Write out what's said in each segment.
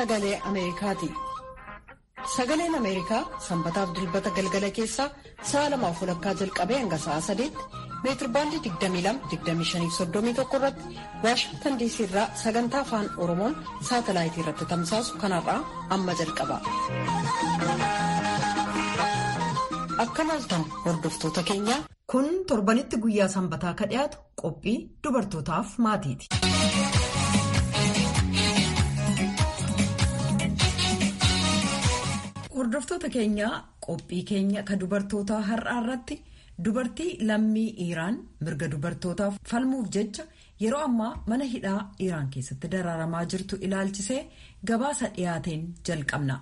sagalee Ameerikaati. Sagaleen Ameerikaa sanbataaf dilbata galgala keessaa sa'a lamaaf walakkaa jalqabee hanga sa'a sadeetti meetirbaandii 22-25-31 irratti Waashingtan diisii irraa sagantaa afaan Oromoon saatalaayitii irratti tamsaasu kanarraa amma jalqaba. Akka laaltan hordoftoota keenyaa. Kun torbanitti guyyaa sanbataa ka dhiyaatu qophii dubartootaaf maatiiti. Hordoftoota keenyaa qophii keenya ka dubartootaa har'aa irratti dubartii lammii Iraan mirga dubartootaaf falmuuf jecha yeroo ammaa mana hidhaa Iraan keessatti dararamaa jirtu ilaalchisee gabaasa dhiyaateen jalqabna.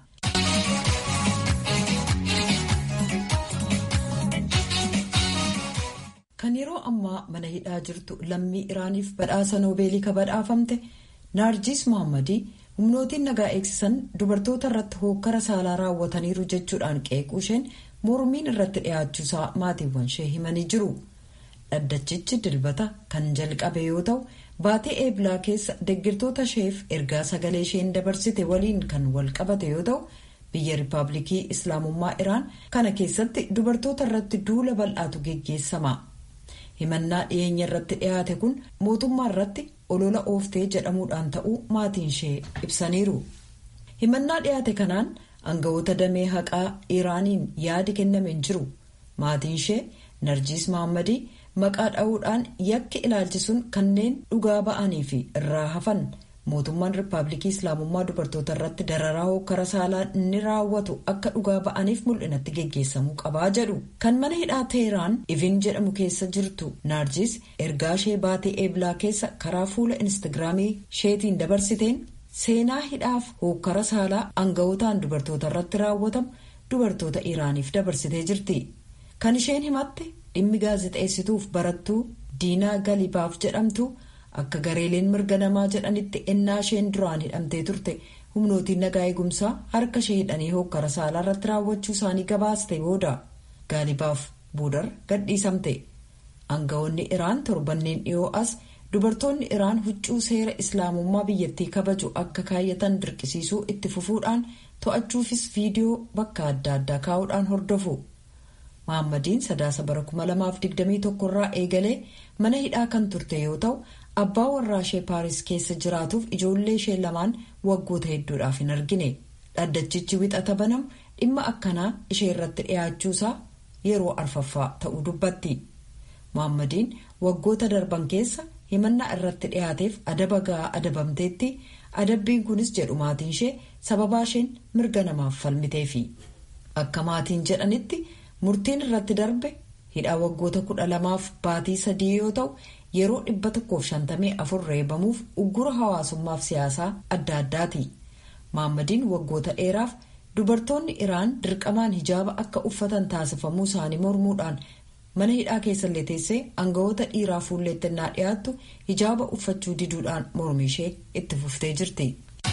Kan yeroo ammaa mana hidhaa jirtu lammii Iraaniif badhaasa noobeelii ka badhaafamte Naarjis Mohammadii humnootiin nagaa eegsisan dubartoota irratti hookkara saalaa raawwataniiru jechuudhaan qeequu isheen mormiin irratti dhiyaachuusaa maatiiwwan ishee himanii jiru. Dhaddachichi dilbata kan jalqabe yoo ta'u baatee eebilaa keessa deggirtoota isheef ergaa sagalee isheen dabarsite waliin kan wal qabate yoo ta'u biyya riippaabilikii islaamummaa iraan kana keessatti dubartoota irratti duula bal'aatu geggeessama. himannaa dhiyeenya irratti dhiyaate kun mootummaa irratti olola ooftee jedhamuudhaan ta'uu maatiin ishee ibsaniiru. himannaa dhiyaate kanaan aangawoota damee haqaa iraaniin yaadi kenname hin jiru maatiin ishee narjiis mahammadii maqaa dha'uudhaan yakki ilaalchisuun kanneen dhugaa ba'anii fi irraa hafan mootummaan riippaabilikii islaamummaa dubartoota irratti dararaa hokkara saalaa inni raawwatu akka dhugaa ba'aniif mul'inatti geggeessamuu qabaa jedhu kan mana hidhaa teheraan ivin jedhamu keessa jirtu naarjis ergaa ishee baatee eebilaa keessa karaa fuula instaagiraamii isheetiin dabarsiteen seenaa hidhaaf hokkara saalaa aangawotaan dubartoota irratti raawwatamu dubartoota iraaniif dabarsitee jirti kan isheen himatte dhimmi gaazexeessituuf barattuu diinaa galibaaf jedhamtu. akka gareeleen mirga namaa jedhanitti ennaa isheen duraan hidhamtee turte humnootiin nagaa eegumsaa harka ishee hidhanii hokkara saalaa irratti raawwachuu isaanii gabaaste booda gaalibaaf boodar gadhiisamte aangawoonni iraan torbanneen dhiyoo as dubartoonni iraan huccuu seera islaamummaa biyyattii kabaju akka kaayyatan dirqisiisuu itti fufuudhaan to'achuufis viidiyoo bakka adda addaa kaa'uudhaan hordofu. Mahaammadiin sadaasa bara 2021 irraa eegalee mana hidhaa kan turte yoo ta'u abbaa warraa ishee paaris keessa jiraatuuf ijoollee ishee lamaan waggoota hedduudhaaf hin argine dhaddachichi wixata banamu dhimma akkanaa ishee irratti dhiyaachuusaa yeroo arfaffaa ta'uu dubbatti. Mahaammadiin waggoota darban keessa himannaa irratti dhiyaateef adaba ga'aa adabamteetti adabbiin kunis jedhu maatiin ishee sababaa isheen mirga namaaf falmiteefi akka maatiin jedhanitti. murtiin irratti darbe hidhaa waggoota kudha lamaaf baatii sadii yoo ta'u yeroo dhibba tokkoof shantamii afur reebamuuf uggura hawaasummaaf siyaasaa adda addaati maammadiin waggoota dheeraaf dubartoonni iraan dirqamaan hijaaba akka uffatan taasifamuu isaanii mormuudhaan mana hidhaa keessallee teessee aangawoota dhiiraa fuulleettennaa dhiyaattu hijaaba uffachuu diduudhaan mormi ishee itti fuftee jirti.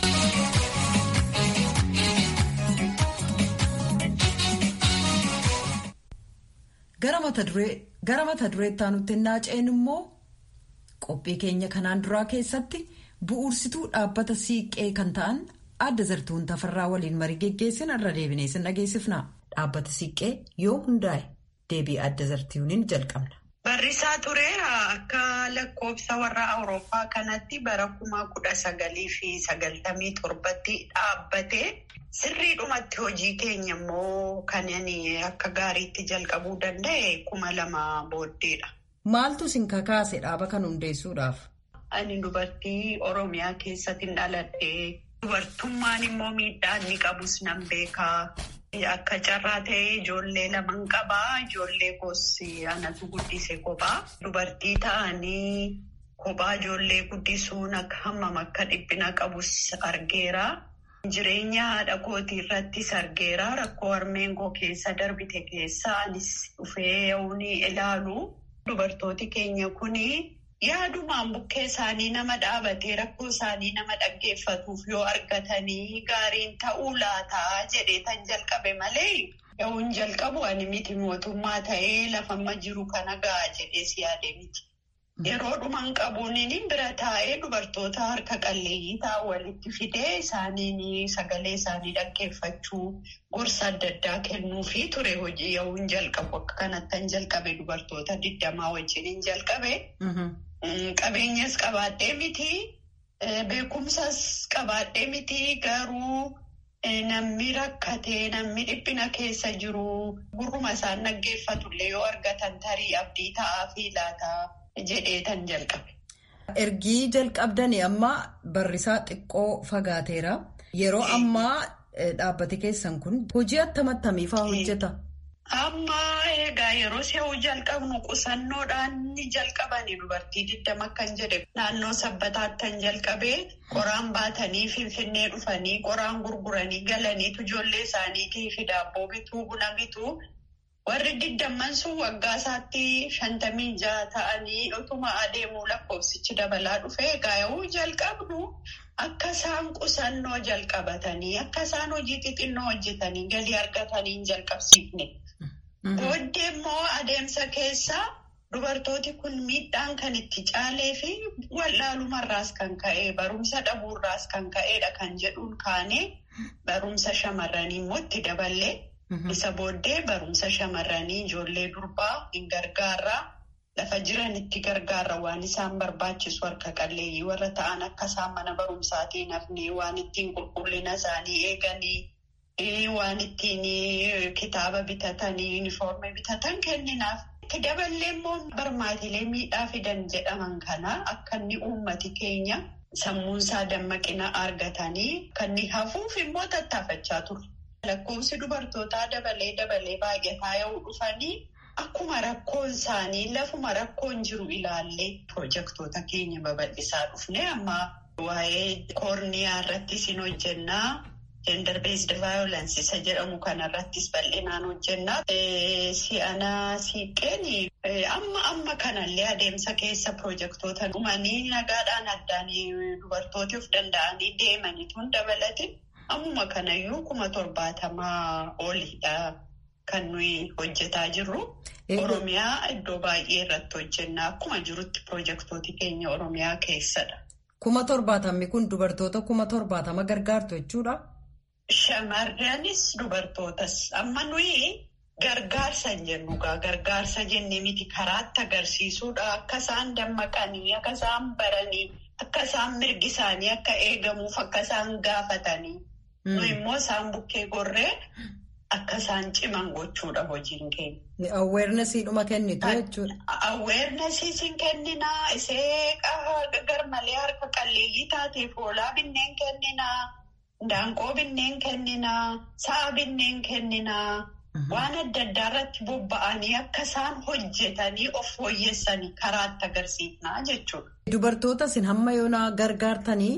gara mata dureetti aanutti naaceen immoo qophii keenya kanaan duraa keessatti bu'uursituu dhaabbata siiqqee kan ta'an adda zartuun tafarraa waliin marii geggeessin irra deebinee sin dhageessifna dhaabbata siiqqee yoo hundaa'e deebii adda zartuuniin jalqabna. Barrisaa ture akka lakkoofsa warra Awurooppaa kanatti bara kuma kudha sagalii fi sagaltamii torbatti dhaabbate. Sirriidhumatti hojii keenya immoo kan akka gaariitti jalqabuu danda'e kuma lama booddeedha. Maaltu isin kakaase dhaaba kan hundeessuudhaaf? Ani dubartii Oromiyaa keessatti dhaladhee dubartummaan immoo miidhaa inni qabus nan beekaa. Akka carraa ta'ee ijoollee laman qabaa. Ijoollee gosi anatu guddise kophaa. Dubartii ta'anii kophaa ijoollee guddisuun akka hammam akka dhiphina qabus argeera. Jireenya haadha kootii irrattis argeera. Rakkoo harmeen koo keessa darbite keessa anis dhufee ni ilaalu. Dubartooti keenya kuni yaadumaan bukkee isaanii nama dhaabatee rakkoo isaanii nama dhaggeeffatuuf yoo argatanii gaariin ta'uu laataa jedhee tan jalqabe malee yoon jalqabu ani miti mootummaa ta'ee lafamma jiru kana ga'a jedhee si yaade miti. Yeroo dhuman qabuun bira taa'ee dubartoota harka qalleeyyii ta'an walitti fidee isaaniin sagalee isaanii dhaggeeffachuu gorsa adda addaa kennuu fi ture hojii yoo hin jalqabu akka kanatti hin jalqabe dubartoota digdamaa wajjin hin jalqabe. Qabeenyas qabaadhee miti beekumsas qabaadhee miti garuu namni rakkatee namni dhiphina keessa jiru gurruma isaan dhaggeeffatullee yoo argatan tarii abdii ta'aa fi laataa. jedhee tan jalqabe. Ergii jalqabdanii amma barrisaa xiqqoo fagaateera. Yeroo ammaa dhaabbati keessan kun hojii attam-attamiifaa hojjeta? Amma egaa yeroo si'uu jalqabnu qusannoodhaan ni jalqabani dubartii digdama kan jedhe naannoo sabbataattan jalqabee qoraan baatanii finfinnee dhufanii qoraan gurguranii galaniitu ijoollee isaaniitii fi daabboo bituu buna bituu. Warri digdamman sun waggaa isaatti shantamii jaha ta'anii utuma adeemuu lakkoofsichi dabalaa dhufee egaa jalqabnu akka isaan qusannoo jalqabatanii akka isaan hojii xixinnoo hojjetanii galii argatanii hin jalqabsiifne. Booddee immoo adeemsa keessa dubartooti kun miidhaan kan itti caalee fi wallaalumarraas kan ka'e barumsa dhabuurraas kan ka'edha kan jedhuun kaanee barumsa shamarranii immoo itti daballee. Isa booddee barumsa shamarranii ijoollee durbaa hin gargaarraa lafa jiranitti gargaarra waan isaan barbaachisu harka qalleeyyii warra ta'an akka isaan mana barumsaatiin hafnee waan ittiin qulqullina isaanii eeganii waan ittiin kitaaba bitatanii yuunifoormii bitatan kenninaaf. Itti daballee immoo barmaatilee miidhaa fidan jedhaman kana akka inni uummati keenya sammuunsaa dammaqina argatanii kan inni hafuuf immoo tattaafachaa ture. Lakkoofsi dubartootaa dabalee dabalee baay'ataa yoo dhufanii akkuma rakkoon isaanii lafuma rakkoon jiru ilaallee pirojektoota keenya babal'isaa dhufne amma waa'ee koorniyaa irrattis hin hojjennaa. Gender based violence isa jedhamu kanarrattis bal'inaan hojjennaa. Si'anaa siiqqeen amma amma kanallee adeemsa keessa pirojektoota dhumanii nagaadhaan addaan dubartooti of danda'anii deemaniituun dabalatin. Ammuma kanayyuu kuma torbaatamaa oliidha kan nuyi hojjetaa jirru. Oromiyaa iddoo baay'ee irratti hojjenna. Akkuma jirutti pirojektooti keenya Oromiyaa keessadha. Kuma torbaatamni kun dubartoota kuma torbaatama gargaartu jechuudha? Shamarranis dubartootas. Amma nuyi gargaarsa hin jennu gargaarsa jennee miti karaatti agarsiisuudha. Akka isaan dammaqanii, akka isaan baranii, akka isaan mirgi isaanii akka eegamuuf akka isaan gaafatanii. Nu immoo isaan bukkee gorree akka isaan ciman gochuudha hojiin keenya. Aweernesiidhuma kennitu jechuudha. Aweernesiis hin kenninaa, isee garmalee harka qalleeyyii taateef hoolaa binneen kenninaa, daanqoo binneen kenninaa, sa'a binneen kenninaa. Waan adda addaa irratti bobba'anii akka isaan hojjetanii of fooyyessanii karaatti agarsiifnaa jechuudha. Dubartoota isin hamma yoonaa gargaartanii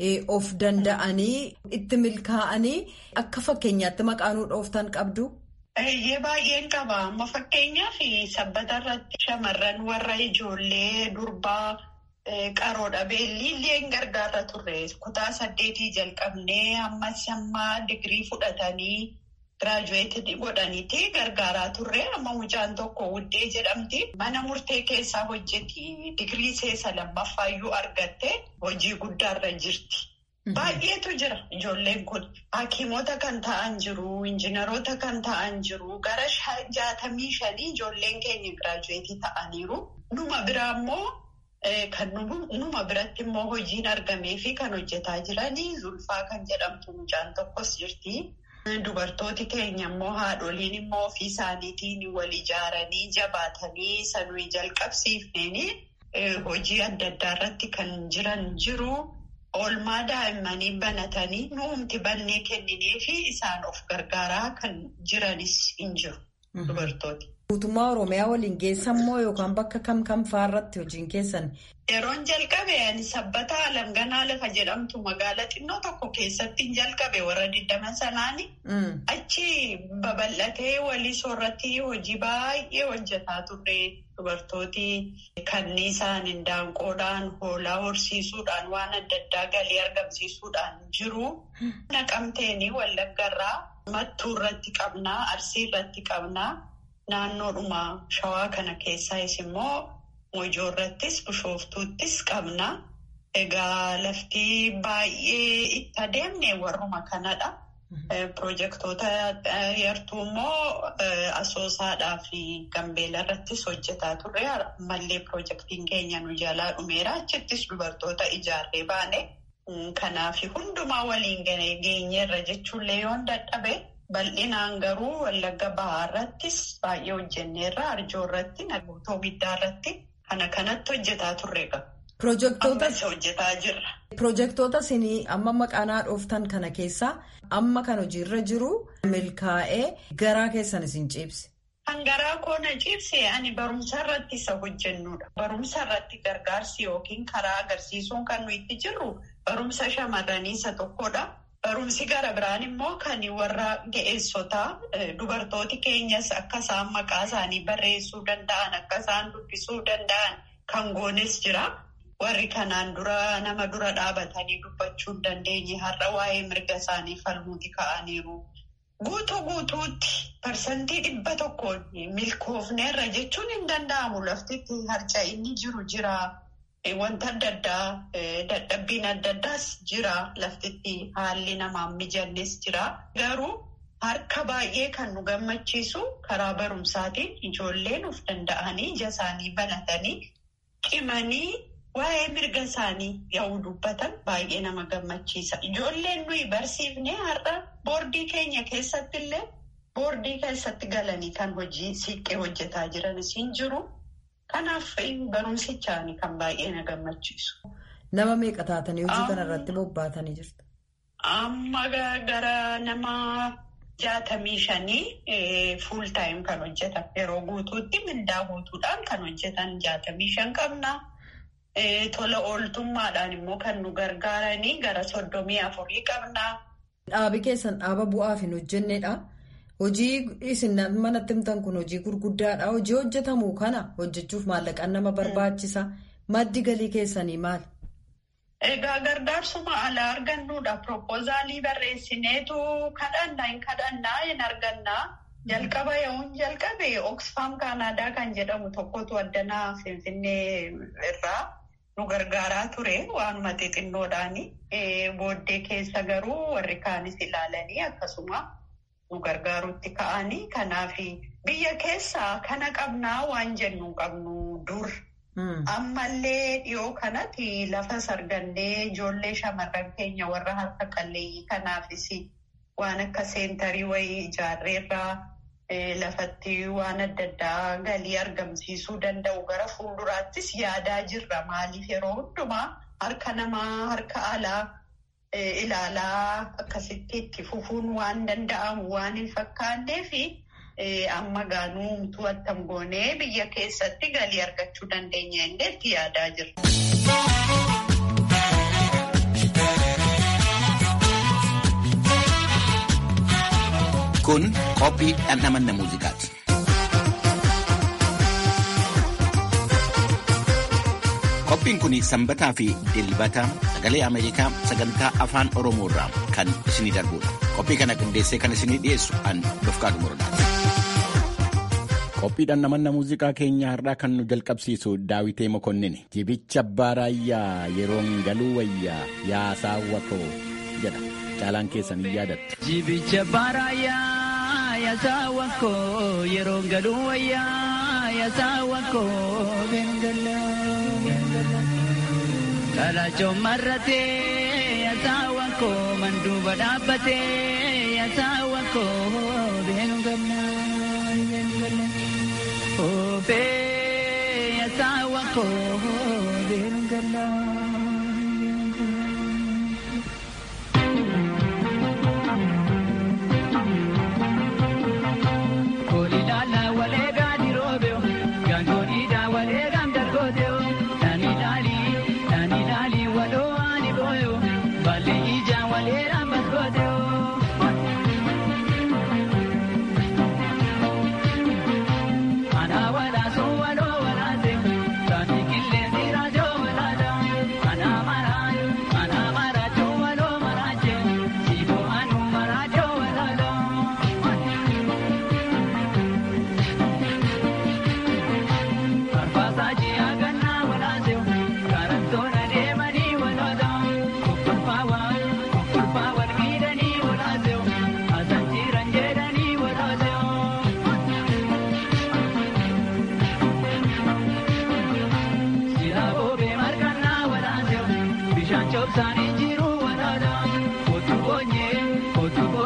of danda'anii itti milkaa'anii akka fakkeenyaatti maqaanuu dhooftan qabdu. Eeyyee baay'een qaba. Amma fakkeenyaaf sabbata irratti shamarran warra ijoollee durbaa qaroodha. Beelliillee hin gargaarra turre. Kutaa saddeetii jalqabnee ammas amma digirii fudhatanii. Giraajuweetii godhaniiti gargaaraa turre amma mucaan tokko wuddee jedhamti mana murtee keessaa hojjeti digirii seesa lammaffayyuu argatte hojii guddaarra jirti. Baay'eetu jira ijoolleen kun hakiimota kan ta'an jiru injiinaroota kan ta'an jiru gara jaatamii shanii ijoolleen keenya giraajuweetii ta'aniiru numa biraa immoo kan numa biratti immoo hojiin argamee fi kan hojjetaa jiranii zulfaa kan jedhamtu mucaan tokkos jirti. Dubartooti keenya immoo haadholiin immoo ofii isaaniitiin wal ijaaranii jabaatanii sanuu jalqabsiifneen hojii adda addaa irratti kan jiran jiru. Oolmaa daa'immanii banatanii nuumti bannee kenninee fi isaan of gargaaraa kan jiranis hin jiru dubartooti. Guutummaa Oromiyaa waliin geessan moo yookaan bakka kam kam fa'aarratti hojiin keessan? Yeroon jalqabe ani sabbata alanganaa lafa jedhamtu magaala xinnoo tokko keessatti hin jalqabe warra digdama sanaani. Achi babal'atee walii soorratti hojii baay'ee hojjetaa turre dubartooti kanniisaan indaanqoodhaan hoolaa horsiisuudhaan waan adda addaa galii argamsiisuudhaan jiru. Naqamteeni wallaggarraa mattuu irratti qabnaa arsii irratti qabnaa. Naannoodhuma shawaa kana keessaayis immoo Mojoo irrattis bishooftuuttis qabna. Egaa lafti baay'ee itti adeemne warruma kanadha. Pirojektoota yartuu immoo asoosaadhaa fi gambeela irrattis hojjetaa turre. Ammallee pirojektiin keenya nu jalaa dhumeera. Achittis dubartoota ijaarree baane. Kanaaf hundumaa waliin geenyeerra jechuullee yoon dadhabe bal'inaan garuu wallagga bahaa irrattis baay'ee hojjenneerra. Arjoo irratti nagootoo giddaa irratti kana kanatti hojjetaa turre qaba. Pirojektoota isinii amma maqaanaa dhooftan kana keessaa amma kan hojiirra jiru milkaa'ee garaa keessan isin ciibse. Kan garaa koona ciibse ani barumsa irratti isa hojjennudha. Barumsa irratti gargaarsi yookiin karaa agarsiisuun kan nuyi itti jirru barumsa shamarranii isa tokkodha. Barumsi gara biraan immoo kan warra ga'eessotaa dubartooti keenyas akka isaan maqaa isaanii barreessuu danda'an akka isaan dubbisuu danda'an kan goones jira. Warri kanaan dura nama dura dhaabatanii dubbachuu hin dandeenye har'a waa'ee mirga isaanii falmuuti ka'aniiru. Guutuu guutuutti parsantii dhibba tokkoon milkoofneerra jechuun hin danda'amu laftitti harca'inni jiru jira. Wanta adda addaa dadhabbiin adda addaas jira laftitti haalli namaan mijannes jira. Garuu harka baay'ee kan nu gammachiisu karaa barumsaatiin ijoolleen of danda'anii ija isaanii banatanii cimanii. Waa'ee mirga isaanii yoo dubbatan baay'ee nama gammachiisa. Ijoolleen nuyi barsiifnee har'a boordii keenya keessatti illee boordii keessatti galanii kan hojii siiqqee hojjetaa jiranis hin jiru. Kanaaf barumsichaani kan baay'ee na gammachiisu. Nama meeqa taatanii hojii kana irratti bobbaatanii jirtu? Amma gara nama jaatamii shanii fuul taayim kan hojjetan yeroo guutuutti mindaa guutuudhaan kan hojjetan jaatamii shan qabna. Tola ooltummaadhaan immoo kan nu gargaaranii gara soddomii afurii qabna. Dhaabi keessan dhaaba bu'aaf hin hojjennedha. Hojii isin manatti himtan kun hojii gurguddaadha. Hojii hojjetamu kana hojjechuuf maallaqaan nama barbaachisa. Maddi galii keessanii maali? Egaa gargaarsuma alaa argannuudha. Piroopoozaalii barreessineetu kadhannaa hin kadhannaa hin argannaa. Jalqaba yoon jalqabe Oxfam Kaanaadaa kan jedhamu tokkotu addanaa Finfinnee irraa nu gargaaraa ture waanuma xixinnoodhaani. Booddee keessa garuu warri kaanis ilaalanii akkasuma nu gargaaruutti ka'anii. Kanaaf biyya keessaa kana qabnaa waan jennu qabnu dur. Ammallee dhiyoo kanatti lafa sargannee ijoollee shamarran keenya warra harka qalleeyyii kanaafis waan akka seentarii wayii ijaarreerraa lafatti waan adda addaa galii argamsiisuu danda'u gara fuulduraattis yaadaa jirra. Maaliif yeroo hundumaa harka namaa harka alaa ilaalaa akkasitti itti fufuun waan danda'amu waan hin fakkaanneef. Amma gaanuu to'atam goonee biyya keessatti galii argachuu dandeenya illee itti yaadaa jirra. Kun qophii dhandhamanna muuziqaati. Qophiin kun sanbataa fi dilbata sagalee Ameerikaa sagantaa afaan Oromoo irraa kan isinii darbudha. Qophii kana qindeessee kan isinii dhiyeessu an Dofqaadu Morodaati. Qophii dhandhamanna muuziqaa keenya har'aa kan nu jalqabsiisu Daawitee Mokonnin jibicha abbaa raayyaa yeroon galuu wayyaa yaa saawwa koo jedha caalaan keessan hin yaadattu. Jibicha abbaa raayyaa yaa saawwa koo yeroon galuu wayyaa yaa saawwa koo beengala. Kalaachoon marratee yaa saawwa koo manduuba dhaabbatee yaa saawwa koo beengala. Obe yasawa ko bengala. Koli lala wale gadi robeo, gangoni da wale gam dargodeo. Nani lali, nani lali walo ani boyo, bale ija wale rambas godeo. Ana wala so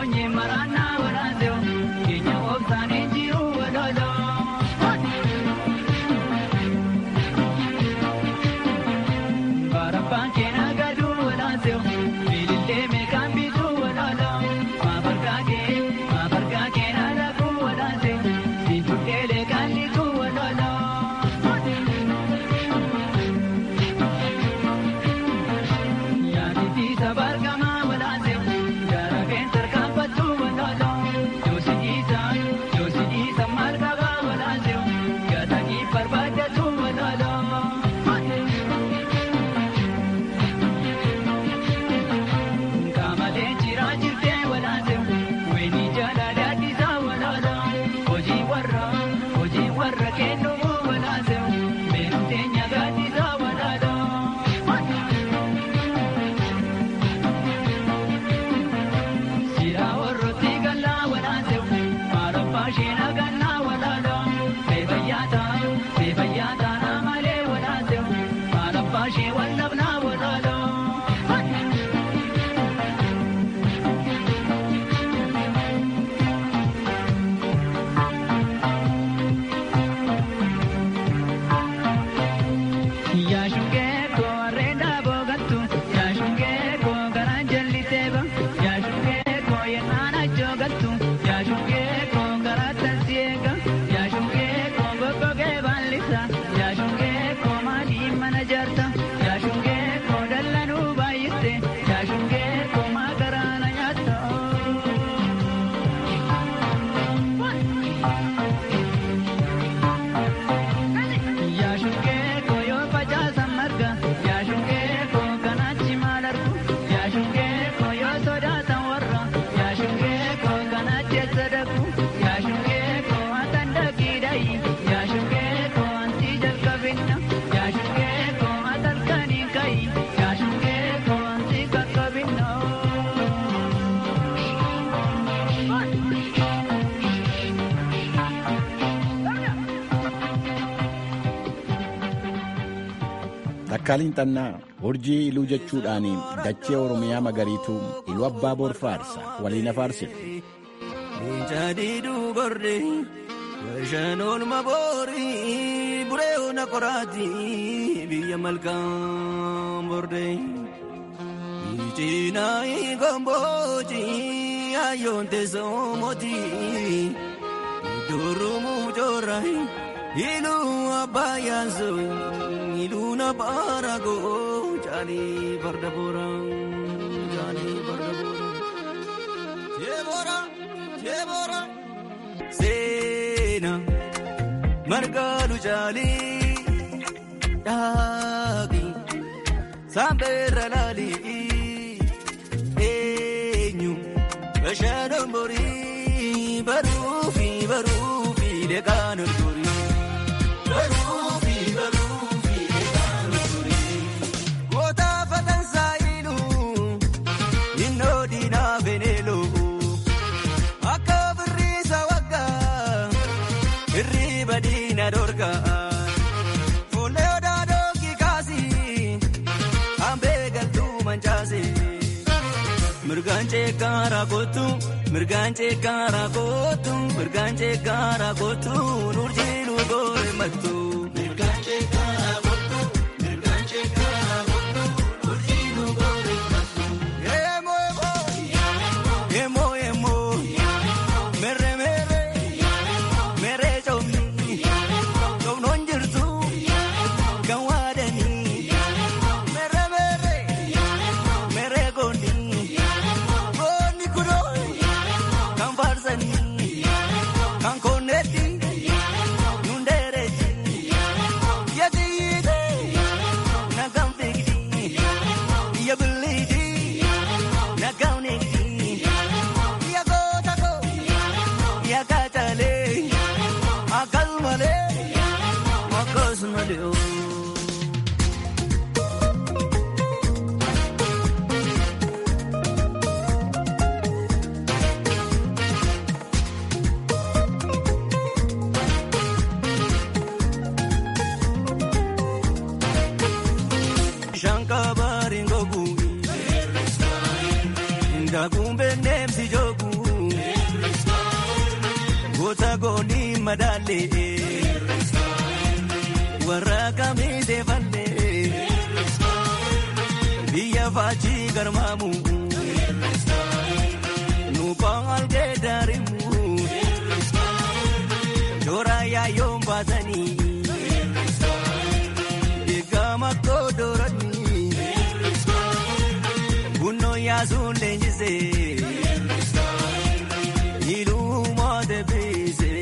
boonye maraanaa walaaseo keenya obsaanii jiru walolo. Barabbaan keenya gadu walaaseo bilillee meeqaan bitu walolo. Maafargaa kee maafargaa keenya dhabu walaaseo siifudheelee kallitu walolo. Yaaditi sabargamaa walaaseo gaarabeen tarkaanfattu walolo. Yoosi dhiisa yoosi dhiisa maal qabaa walaaseo gaatanii barbaaddatu walolo. Kamalee jiraa jirtee walaaseo weenii jaalala addisaa walolo. Hojii warra hojii warra kennuu walaaseo beektee nyagaaddisaa walolo. Sira warrooti gallaa walaaseu maarabbaa sheena gannaa walaalo seefayyaata seefayyaata naamalee walaaseu maarabbaa shee wallabnaa walaalo. Yaashungee koo areedaa boogattu yaashungee koo garaan jalliteeba yaashungee koo yennaan ajjoogattu yaashungee koo garaa tansiyeega yaashungee koo goggogee baallisa yaashungee koo maadii mana jaarta yaashungee koo dallanuu baay'iste yaashungee koo maa garaana nyaatta. Yaashungee koo yoo facaasan marga yaashungee koo kanaachi maal argu yaashungee koo yoo sodaatan warra yaashungee koo kanaachi eessa dhaqu yaashungee koo hatan dhaqiidhayi yaashungee koo antii jalqabinna yaashungee koo hatalkanii kayi yaashungee koo antii qaqqabinna. Takkaaliin Xannaa urjii iluu jechuudhaan dachee Oromiyaa magariituu iluu abbaa boor faarsa waliin afaarsifte. Jaadiduu gorre Washaan oolma boori buree ona qoraati biyya malkaan borde. Itinaa gombooti ayyoon teessoo mooti durumuu joorra iluu abbaayaan sooi iluu na baaragoo jaalii farda boora jaalii farda boora. Jeebora jeebora. Seena margaalu jaalii dhaaqi saambeerra laalii eenyu bashaanon borii baruufi baruufi deegaan olgorii baruufi baruufi deegaan olgorii goota fatansaa iluu innoo diinaa beneeloo. Akka birriisa waggaa hirriba diina dorgaa fuullee odaa dookii kaasii hambee galtuu mancaasee mirgaan ceekkaara kootu mirgaan ceekkaara kootu mirgaan ceekkaara kootu nurjiilu goore mattu. Mirgaan ceekkaara kootu mirgaan ceekkaara kootu nurjiilu goore mattu. Eemoo eemoo eemoo eemoo. Mere mere mere jomni jomnoon jirtu kan waadanii mere mere mere goonni goonni kunoo kan faarsanii kan konneetti nun dheereetti madaalee warra kamiisee fallee biyya faachii garmaamu nuuphaan algee daarimu joraa yaayyoon baasanii eegama koodoranii bunnoo yaasuun leenjisee iluu deebisee.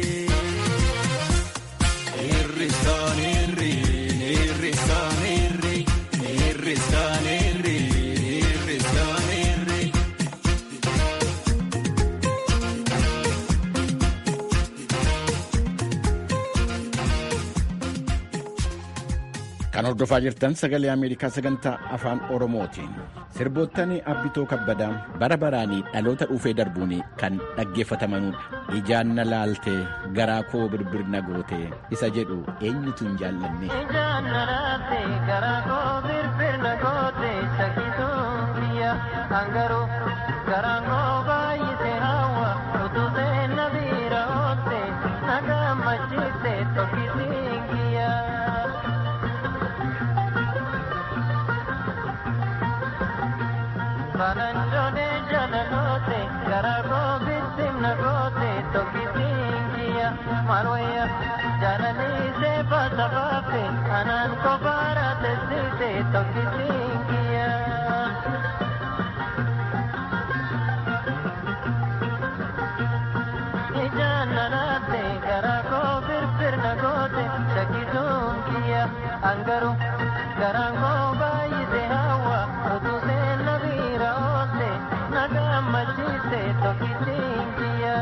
Irrisaan irri irrisaan irri irrisaan irri irrisaan irri. Kan hordofaa jirtan sagalee Ameerikaa sagantaa afaan Oromootiin. Sirboottan Abbitoo Kabbadaa bara baraanii dhaloota dhufee darbuun kan dhaggeeffatamanudha. Ijaan na laaltee garaa koo birbirna gootee isa jedhu eenyutu hin jaallanne. Ijaan na laaltee garaa koo birbirna gootee shakkituun biyya hangaruu garaan koo baay'isee hawwa utuu seenna biira oolte na gammachiifte tokkisiin kiyya. Balanjoone jaalalote garaa koo bittimna goote tokkisiin kiyya maal wayya jaalaliisee baasa baafe anaan kofaara tessite tokkisiin kiyya. Ijaan nanaate garaa koo birbirna goote shakkisuun kiyya angaru garaan koo baay'ise hawwa utuu seenna biira oolte na gammachiiste tokkisiin kiyya.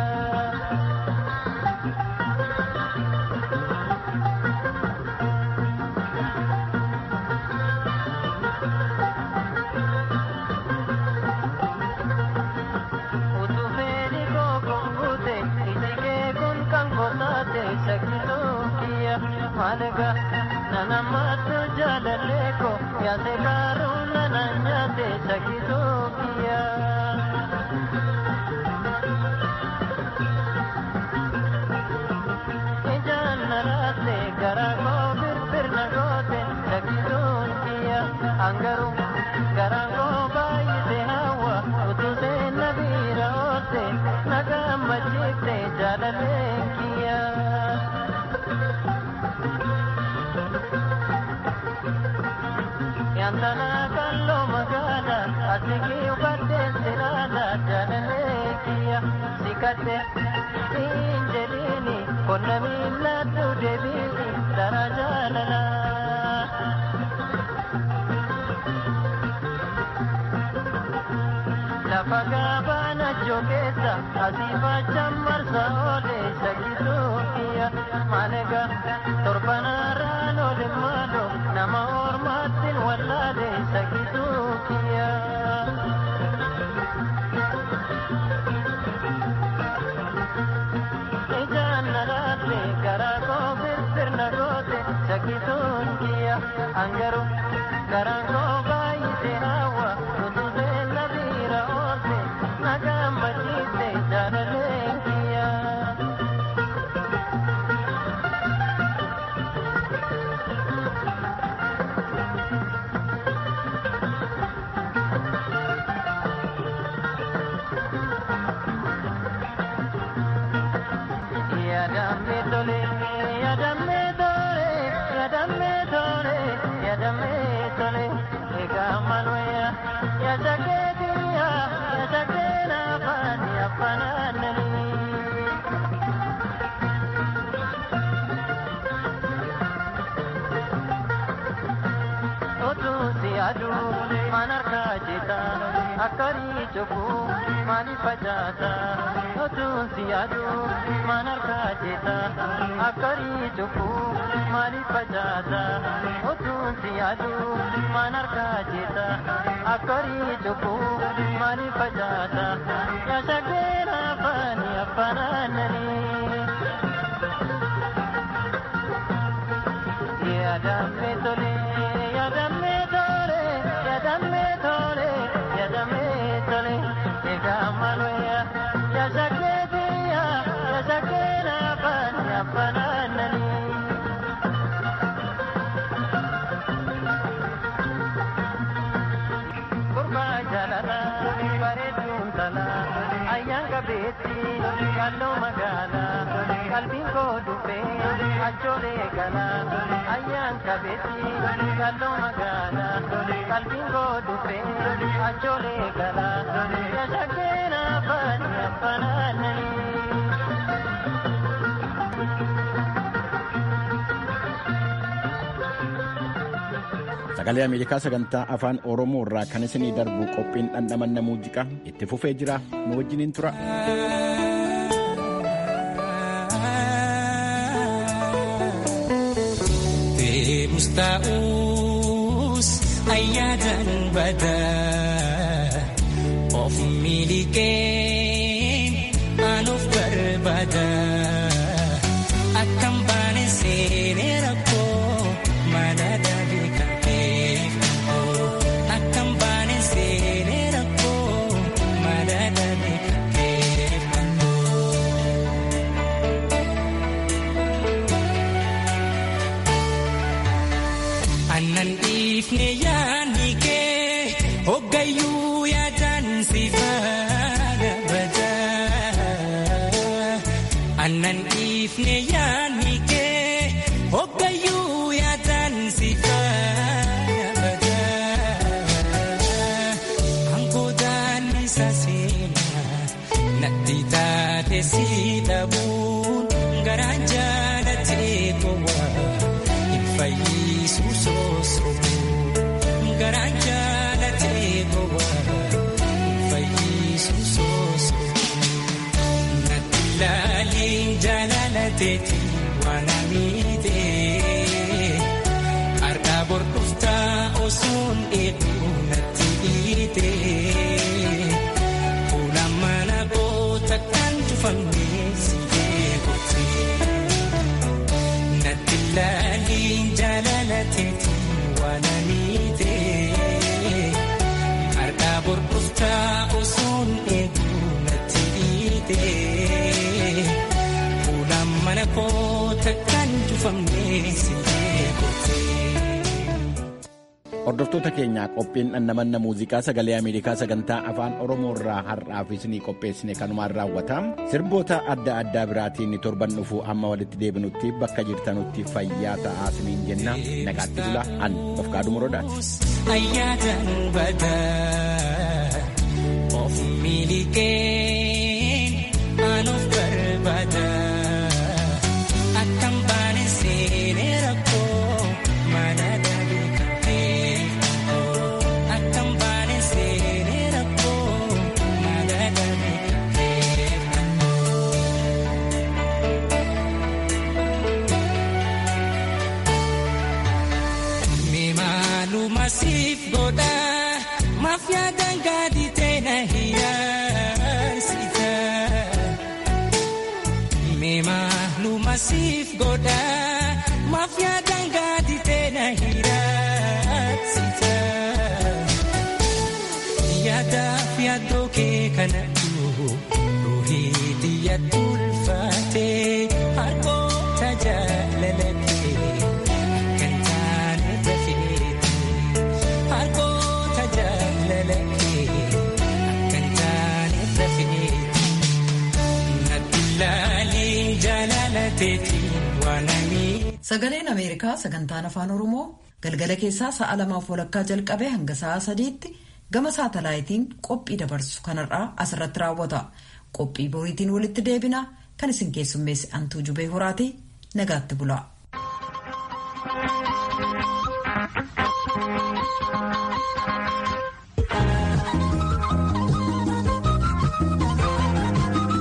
Utuu fedhi koo kun guute iji kee kun kan gotaate shakkisuun kiyya maaliga nanammattu jaalallee koo yaase gaaruu nana nyaate shakkisuun kiyya. Ijaan naraate garaa koo birbirna goote shakkisuun kiyya hangaru garaan koo baay'ise hawwa utuu seenna biira oolte na gammachiifte jaalalleen kiyya. Yantana kalloo magaala asigii uffadheen siraala jaalallee kiyya sikadhe siin jedhiini qonna miilladhu deebiini dara jaalala. Lafa gabaana jogeessa asii fachaan marsa oole shakkisuu kiyya maalega torbanarraan oole maalo nama ormaattiin wallaale shakkisuu kiyya. Ijaan nalaate garaa koo birbirna goote shakkisuun kiyya angaru garaan koo baay'ise hawwa utuu seenna biira oolte na gammachiifte jaalalleen kiyya. Yadamme tole, yadamme tole, yadamme tole, yadamme tole, egaa malwaya, yasakeetiya, yasakeena faani afanaanani. Otuu si aduu manarkaa jita akkarii cufuu maaliif facaasa otuu si aduu manarkaa jita akkarii cufuu maaliif facaasa otuu si aduu manarkaa jita akkarii cufuu maaliif facaasa yaashageera afaani afanaananii. Yadamme tole, yadamme tole, yadamme tole, yadamme tole, egaa maloya, yashakeetiya, yashakera bani abba kabeetti kalloo magaalaa qalbiin koo dhubbee achoolee galaa ayyaan kabeetti kalloo magaalaa qalbiin koo dhubbee achoolee galaa yashakkeen abbaan abbanaananii. Sagalee Ameerikaa sagantaa afaan Oromoo irraa kan isinii darbu qophiin dhandhamanna muuziqaa itti fufee jira nu wajjiniin tura. Deemus taa'us ayyaadan badaa of miliqeen anuuf barbaada akkam baane seenee rakkoo mana dabii kan beekamu akkam baane seenee rakkoo mana dabii kan beekamu. Annan dhiifne yaadni kee hoggayyuu yaadan si faana badaa. Annan dhiifne yaadni kee hoggayyuu yaadan si faana badaa. Angoodaan isa seenaa natti taate si dhabuun garaan jaalatee gowwaa. Fayyisu soosoomu garaan jaalatee gowwaa fayyisu soosoomu natti laaliin jaalalateeti waan amiitee harkaa bordoftaa osoon eeguu natti dhiitee fuula mana goota kan tufamnee si eeguutii. Natti laaliin jaalalateeti waan amiitee harkaa bordoftaa osoon eeguu natti dhiitee fuula mana koota kan tufamnee si eeguutii. Hordoftoota keenyaa qophiin dhandhamanna muuziqaa sagalee Ameerikaa sagantaa afaan Oromoo irraa har'aaf isinii qopheessine kanumaan raawwata. Sirboota adda addaa biraatiin torban dhufu amma walitti deebinutti bakka jirtanutti fayyaa ta'aa isiniin jenna. Nagaatti bula an of kaadhu morodaati. Ayyaadan badaa of miliqeen anuuf barbaada akkam baane seenee rakkoo mana dabii kan beekamu akkam baane seenee rakkoo mana dabii kan beekamu. Mimaaluma siif godha mafyaa dangaadhi teena hiyyaasita. Mimaaluma siif godha mafyaa dangaadhi teena hiyyaasita. Yaadaaf yaaddoo kee kanatu ruhiiti yaaddu ulfaatee harkoota jaalalatee. Kan taane tafeeti harkoota jaalalatee kan taane tafeeti natti laaliin jaalalateeti waan amii. Sagaleen Ameerikaa sagantaan afaan Oromoo galgala keessaa sa'a lamaaf walakkaa jalqabee hanga sa'a sadiitti gama saatalaayitiin qophii dabarsu kanarraa asirratti raawwata. Qophii boriitiin walitti deebina kan isin keessummeesse antuu jubee horaati nagaatti bula.